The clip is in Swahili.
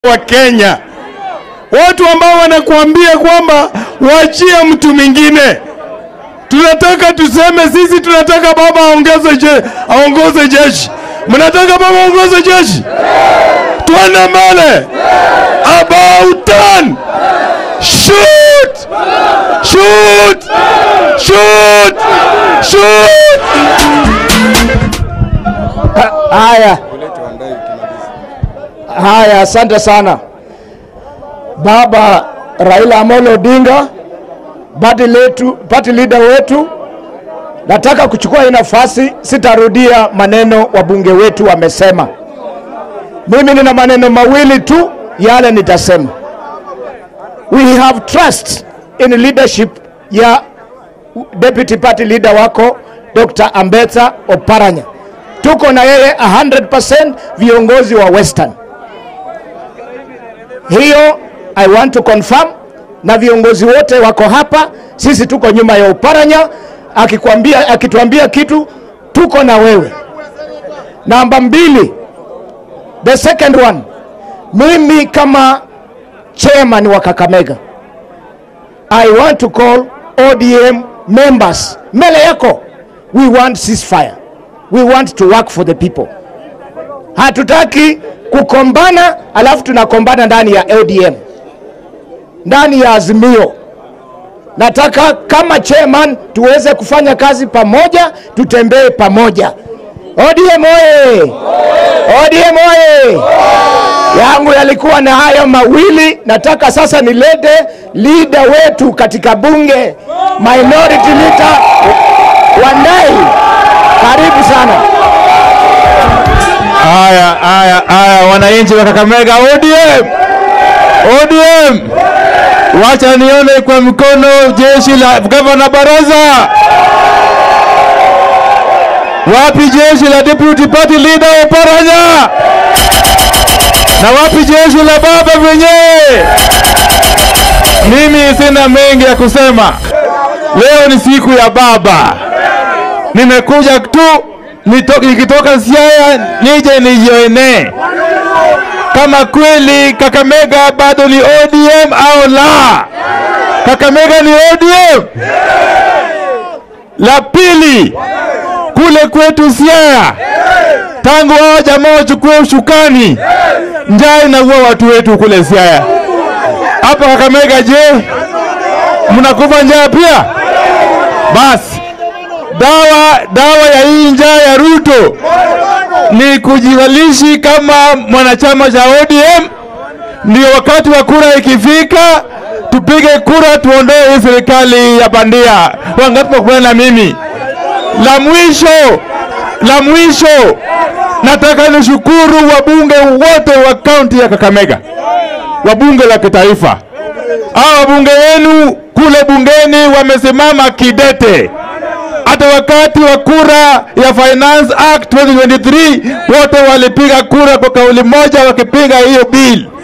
wa Kenya, watu ambao wanakuambia kwamba waachie mtu mwingine. Tunataka tuseme sisi tunataka baba aongeze je, aongoze jeshi. Mnataka baba aongoze jeshi? Twende mbele. About turn. Shoot! Shoot! Shoot! Shoot! Haya, haya, asante sana baba Raila Amolo Odinga, party letu, party leader wetu. Nataka kuchukua hii nafasi, sitarudia maneno wabunge wetu wamesema. Mimi nina maneno mawili tu yale nitasema. We have trust in leadership ya deputy party leader wako Dr. Ambetsa Oparanya tuko na yeye 100% viongozi wa Western. Hiyo I want to confirm, na viongozi wote wako hapa, sisi tuko nyuma ya Oparanya. Akikwambia, akituambia kitu tuko na wewe. Namba mbili, the second one, mimi kama chairman wa Kakamega I want to call ODM members mbele yako, we want ceasefire we want to work for the people. Hatutaki kukombana alafu tunakombana ndani ya ODM, ndani ya Azimio. Nataka kama chairman tuweze kufanya kazi pamoja, tutembee pamoja. ODM oye! ODM oye! yangu yalikuwa na hayo mawili. Nataka sasa nilete leader wetu katika bunge, minority leader Wandai. Karibu sana. Haya, haya, haya, wananchi wa Kakamega, ODM, ODM, wacha nione kwa mkono jeshi la gavana Baraza. Wapi jeshi la deputy party leader Oparanya? Na wapi jeshi la baba wenyewe? Mimi sina mengi ya kusema. Leo ni siku ya baba nimekuja tu nito, nikitoka Siaya nije nijione kama kweli Kakamega bado ni ODM au la. Kakamega ni ODM. La pili, kule kwetu Siaya, tangu hao jamaa wachukue ushukani, njaa inaua watu wetu kule Siaya. Hapa Kakamega, je, mnakufa njaa pia? Basi dawa dawa ya hii njaa ya Ruto ni kujivalishi kama mwanachama cha ODM. Ndio wakati wa kura ikifika, tupige kura, tuondoe hii serikali ya bandia. Wangapi wakubaliana na mimi? La mwisho, la mwisho, nataka nishukuru wabunge wote wa kaunti ya Kakamega, wabunge la kitaifa. Hawa wabunge wenu kule bungeni wamesimama kidete hata wakati wa kura ya Finance Act 2023 wote walipiga kura kwa kauli moja wakipinga hiyo bill.